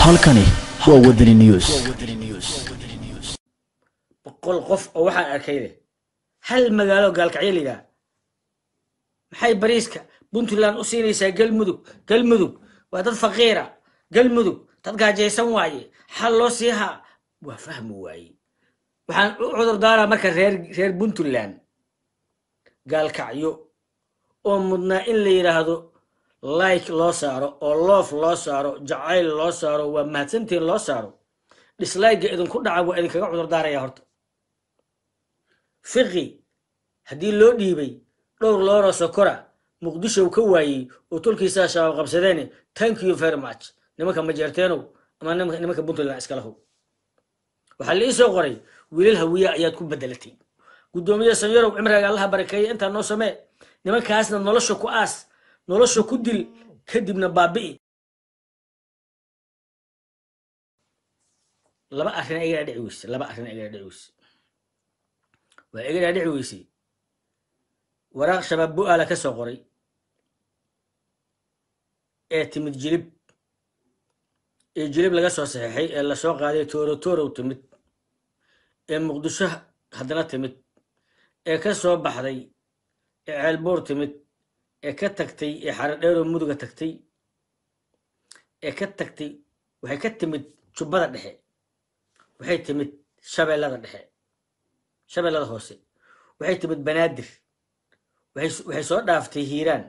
halkani waa wadani news boqol qof oo waxaan arkay leh hal magaalo gaalkacyo lidaa maxay bariiska puntland u siinaysaa galmudug galmudug waa dad faqiira galmudug dad gaajaysan waaye xal loo siihaa waa fahmi waaye waxaan u cudur daaraa marka reer reer puntland gaalkacyo oo mudnaa in la yidhaahdo like loo saaro oo loof loo saaro jacayl loo saaro waa mahadsantiin loo saaro dhislaaga idinku dhaca waa idinkaga cudur daaraya horta fiqi haddii loo dhiibay dhowr looro sokora muqdishow ka waayey oo tolkiisaa shabaab qabsadeene thank you very much nimanka majeerteenow ama nimanka puntland iskalahow waxaa la ii soo qoray wiilal hawiya ayaad ku bedelatay guddoomiye sanyarow cimriga allaha barakeeya intaa noo samee nimankaasna nolosha ku aas nolosha ku dil kadibna baabi'i laba arrin igaa dhici weyse laba arrin igaa dhici weyse waa iga dhici weysay waraaq shabaab bu-aala ka soo qoray ee timid jilib ee jilib laga soo saxeexay ee lasoo qaaday tooro toorow timid ee muqdisho haddana timid ee ka soo baxday ee ceelboor timid ee ka tagtay ee xaradheeroo muduga tagtay ee ka tagtay waxay ka timid jubbada dhexe waxay timid shabeellada dhexe shabeellada hoose waxay timid banaadir waxay soo dhaaftay hiiraan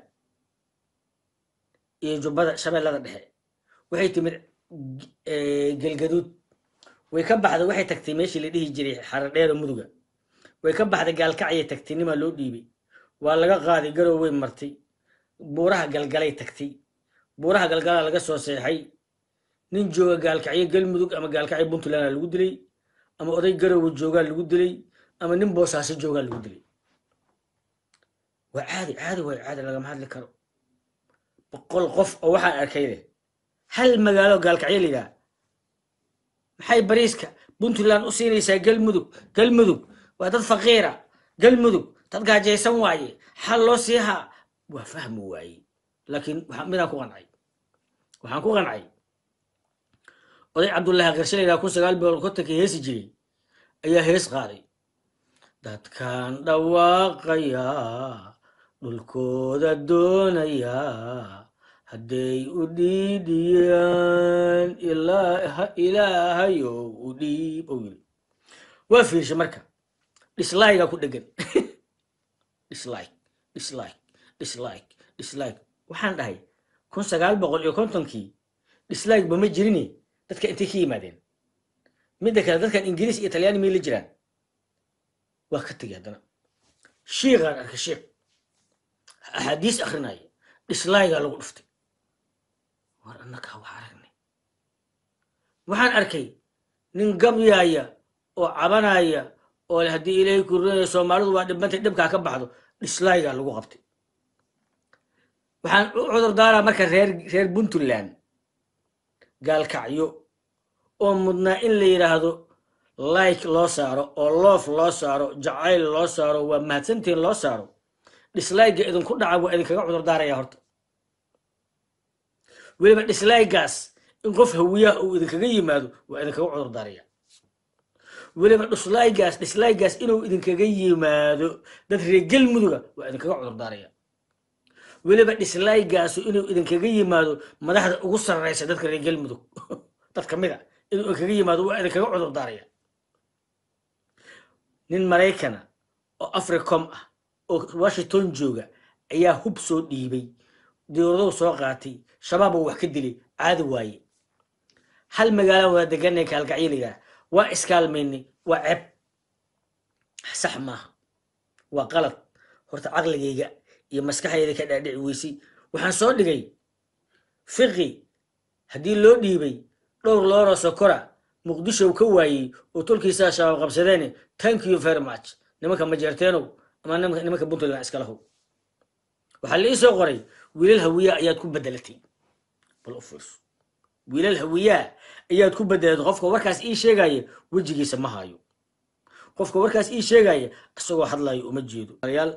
iyo jubbada shabeellada dhexe waxay timid gelgaduud way ka baxday waxay tagtay meeshii la dhihi jiray xaradheero muduga way ka baxday gaalkacyay tagtay nimaa loo dhiibay waa laga qaaday garow way martay buuraha galgalay tagtay buuraha galgalaa laga soo seexay nin jooga gaalkacyo galmudug ama gaalkacyo puntlandaa lagu dilay ama oday garowa joogaa lagu dilay ama nin boosaaso joogaa lagu dilay waa caadi caadi way caadi lagama hadli karo boqol qof oo waxaan arkay leh hal magaalo gaalkacyo lidaa maxay bariiska puntland u siinaysaa galmudug galmudug waa dad faqiira galmudug dad gaajaysan waaye xal loo siihaa waa fahmi waaye laakiin midaan ku qancay waxaan ku qancay oday cabdullaahi qarshalaydaa kun sagaal boqol kontonkii heesi jiray ayaa hees qaaday dadkan dhawaaqayaa dhulkooda doonayaa hadday u dhiidhiyaan ilaahayow u dhiib ou yiri waa fiirsha marka dhislaiga ku dhegan dhislike dhislike dhislike dhislike waxaan dhahay kun sagaal boqol iyo kontonkii dhislike ba ma jirine dadka intay ka yimaadeen midda kale dadkan ingiriis iyo talyaani may la jiraan waa ka tegay haddana shiiqaan arkay shiiq axaadiis akrinaya dhislaigaa lagu dhuftay war annagaa wax aragnay waxaan arkay nin gabyaaya oo cabanaya oo haddii ilaahay kurinaya soomaalidu waa dhibantay dhibkaa ka baxdo dhislaigaa lagu qabtay waxaan u cudur daaraa marka reer reer puntland gaalkacyo oo mudnaa in la yidhaahdo like loo saaro oo loof loo saaro jacayl loo saaro waa mahadsantiin loo saaro dhislaiga idinku dhaca waa idinkaga cudur daaraya horta weliba dhislaigaas in qof hawiyaha uu idinkaga yimaado waa idinkaga cudur daaraya weliba dhislaigaas dhislaigaas inuu idinkaga yimaado dad reer galmuduga waa idinkaga cudur daaraya weliba dhislaigaasu inuu idinkaga yimaado madaxda ugu sarreysa dadka reer galmudug dad ka mid a inuu idinkaga yimaado waa idinkaga cudur daaraya nin maraykana oo africom ah oo washington jooga ayaa hub soo dhiibay dowladow soo qaatay shabaab oo wax ka dilay caadi waaye hal magaala waa deganay kaalkacyo lidaa waa iskaalmaynay waa ceb sax maaha waa qalad horta caqligayga iyo maskaxdayda ka dhaadhici weysay waxaan soo dhigay fiqi haddii loo dhiibay dhowr looro sokora muqdishow ka waayey oo tolkiisaa shabaab qabsadeene thank you very much nimanka majeerteenow ama nimanka puntland iskalahow waxaa la ii soo qoray wiilal hawiyaa ayaad ku bedelatay bal u fiirso wiilal hawiyaa ayaad ku bedelatay qofka warkaas ii sheegaya wejigiisa ma hayo qofka warkaas ii sheegaya isagoo hadlayo uma jeedo yaal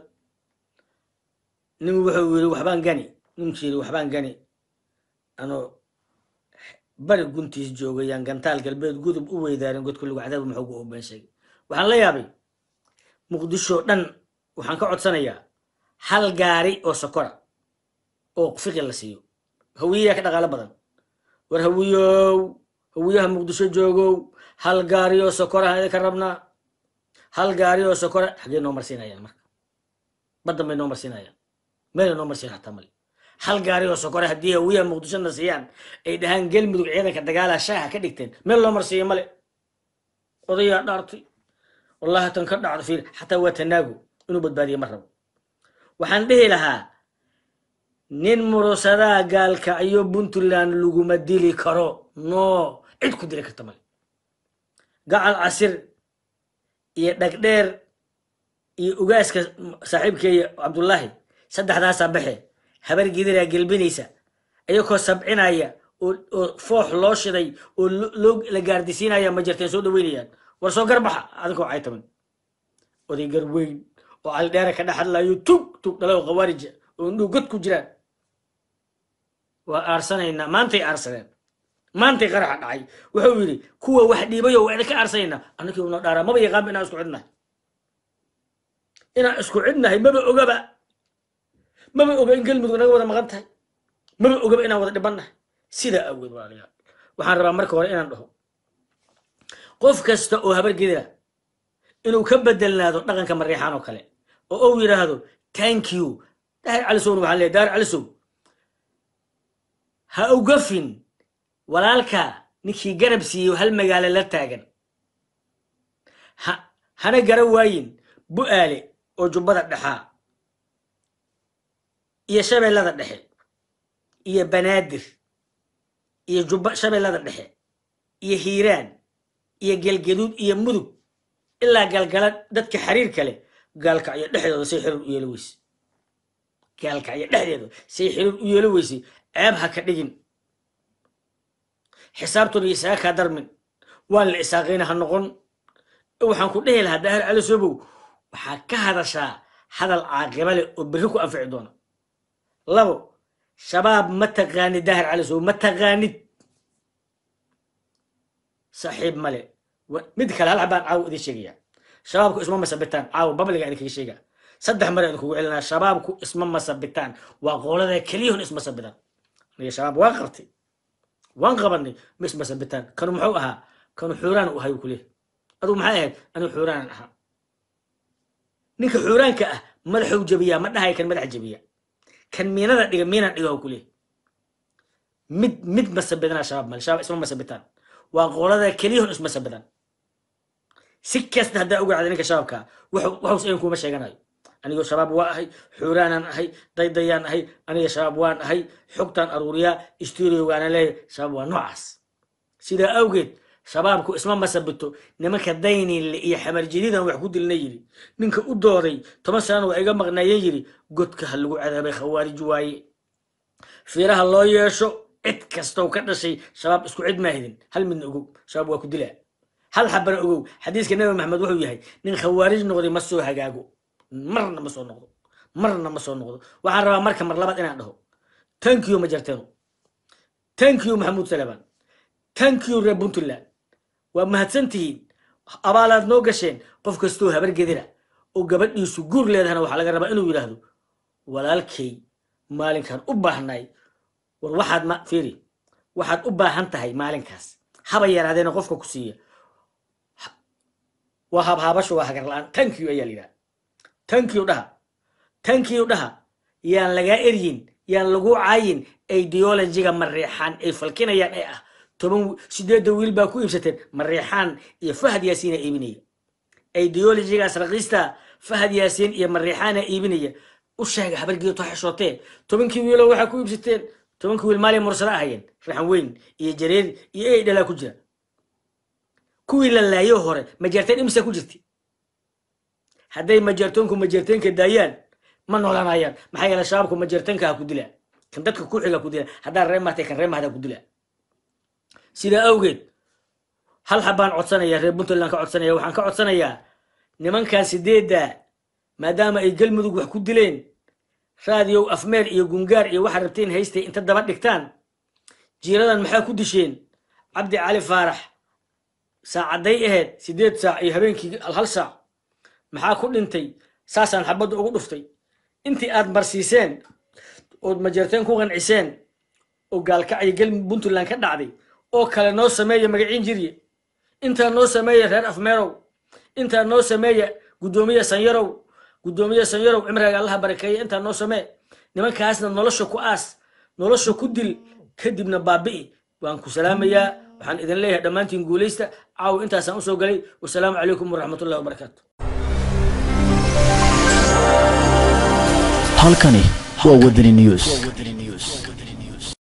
nin wuxuu yiri waxbaan gani ninkii yiri waxbaan gani ano bari guntiis joogayaan gantaal galbeed gudub u weydaarin godka lagu cadaaba maxooga oo been sheegay waxaan la yaabay muqdisho dhan waxaan ka codsanayaa hal gaari oo sokora oo fiqi la siiyo hawiyayaa ka dhaqaalo badan war hawiyow hawiyaha muqdisho joogow hal gaari oo sokora ka rabnaa hal gaari oo sokora xaggee noo marsiinayaan marka baddan bay noo marsiinayaan meelay noo marsiin hataa male hal gaari oo sokore haddii hawiyaha muqdishona siiyaan ay dhahaan galmudug ciidanka dagaalaha shaaha ka dhigteen meel loo marsiiyo male odayaa dhaartay wallahi tan ka dhacdo fiir xataa waa tanaago inuu badbaadiye ma rabo waxaan dhihi lahaa nin murusadaa gaalka iyo puntland laguma dili karo no cid ku dili karta male gacal casir iyo dhagdheer iyo ugaaska saaxiibkeeya cabdullaahi saddexdaasaa baxe habar gidiraa gelbinaysa iyakoo sabcinaya oo foox loo shiday oo loo la gaardisiinaya ma jirteen soo dhaweynayaan war soo garbaxa adinkoo caytaman oday garweyn oo caldheera ka dhex hadlayo tug tug dhalo khawaarija oo indhuu god ku jiraan waa aarsanaynaa maantay aarsaneen maantay qaraxa dhacay wuxuu yidhi kuwa wax dhiibayo waa idinka aarsanaynaa annakii una dhaaraa maba yaqaanba inaan isku cidnahay inaan isku cidnahay maba ogaba maba oga in galmudug naga wada maqan tahay maba ogaba inaan wada dhibannahay sidaa awgeed walaalayaal waxaan rabaa marka hore inaan dhaho qof kasta oo habar gedira inuu ka bedelnaado dhaqanka mariixaan oo kale oo uu yidhaahdo thank you daahir calisowna waxaan leeyahay daahir calisow ha ugafin walaalka ninkii garab siiyo hal magaalo la taagan ha hana gara waayin bu'aale oo jubbada dhexaa iyo shabeellada dhexe iyo banaadir iyo jubba shabeellada dhexe iyo hiiraan iyo gelgaduud iyo mudug ilaa galgala dadka xiriirka leh gaalkacyo dhexdooda say xiriir u yeelo weyse gaalkacyo dhexdeeda say xiriir u yeelo weysay ceeb ha ka dhigin xisaabtuna isaga kaa darmin waan la isaaqayna ha noqon waxaan ku dhehi lahaa daahir cali sobow waxaa ka hadashaa hadal caaqiba leh oo berri ku anfici doona labo shabaab ma taqaanid daahir cali sobow ma taqaanid saaxiib male mid kale hal xabaan caawa idin sheegaya shabaabku isma masabitaan caawa babliga idinkaga sheega saddex mare idinkugu celinaa shabaabku isma masabitaan waa qoolada keliyahun isma sabitaan aniga shabaab waan qabtay waan qabanay ma isma sabitaan kanu muxuu ahaa kanu xuuraan u ahay u kuleh adugu maxay ahayd anigu xuuraanan ahaa ninka xuuraanka ah madaxuu jabiyaa ma dhahay kan madax jabiya kan miinada dhiga miinaan dhiga u kuleh mid mid masabidana shabaab male shabaab isma masabitaan waa qoolada keliyahun isma sabidaan si kasta haddaa uga cada ninka shabaabka waxus ayn kuma sheeganayo anigoo shabaab waa ahay xuuraanaan ahay daydayaan ahay aniga shabaab waan ahay xogtaan aruuriyaa studio waana leeyahay shabaab waa noocaas sidaa awgeed shabaabku isma masabito nimanka dayninle iyo xamarjadidan wax ku dilna yidhi ninka u dooday toban sanana waa iga maqnaayeen yidhi godka ha lagu cadaabay khawaarij waaye fiiraha loo yeesho cid kastow ka dhashay shabaab isku cid maahidin hal midna ogow shabaab waa ku dilaa hal xabana ogow xadiiska nabi maxamed wuxuu yahay nin khawaarij noqday ma soo hagaago marna ma soo noqdo marna ma soo noqdo waxaan rabaa marka mar labaad inaan dhaho thank you ma jarteeno thank you maxamuud salaban thank you reer puntland waa mahadsantihiin abaalaad noo gasheen qof kastoo habar gedira oo gabadhiisu guur leedahana waxaa laga rabaa inuu yidhaahdo walaalkay maalinkan u baahnay war waxaad ma fiiri waxaad u baahan tahay maalinkaas haba yaraadeena qofka ku siiya waa habhaabasho waa hagar la-aan thank you ayaa la yidhaha thank you dhaha thank you dhaha yaan lagaa eryin yaan lagu caayin ideologiga mareexaan ay falkinayaan ee ah toban sideedda wiil baa ku iibsateen mareexaan iyo fahad yaasiina iibinaya ideologigaas raqiista fahad yaasiin iyo mareexaana iibinaya u sheega habargeeto xeshootee tobankii wiiloo waxaa ku iibsateen tobankii wiil maalin mursada ahayeen raxan weyn iyo jareer iyo ey dhalaa ku jira kuwii la laayo hore majeerteen imisa ku jirti hadday majeertoonku majeerteenka daayaan ma noolanayaan maxaa yeele shabaabku majeerteenka ha ku dilaa kan dadka ku xiga ku dilaa haddaa ree mahtay kan ree mahda ku dilaa sidaa awgeed hal xabaan codsanaya reer puntland ka codsanaya waxaan ka codsanayaa nimankan sideedda maadaama ay galmudug wax ku dileen raadiyow afmeer iyo gungaar iyo waxaa rabteen haystay inta daba dhigtaan jiiradan maxaa ku disheen cabdi cali faarax saacadday ahayd siddeed saac iyo habeenkii hal saac maxaa ku dhintay saasaan xabadda ugu dhuftay intii aad marsiiseen ood majeerteen ku qanciseen oo gaalkacyo gel puntland ka dhacday oo kale noo sameeya magaciin jirye intaa noo sameeya reer afmeerow intaa noo sameeya guddoomiye sanyarow guddoomiye sanyarow cimriga allaha barakeeya intaa noo samee nimankaasna nolosha ku aas nolosha ku dil kadibna baabi'i waan ku salaamayaa waxaan idin leeyahay dhammaantiin guulaysta caaw intaasaan usoo galay wasalaamu calaykum waraxmatullahi wabarakaatu halkani waa wadani news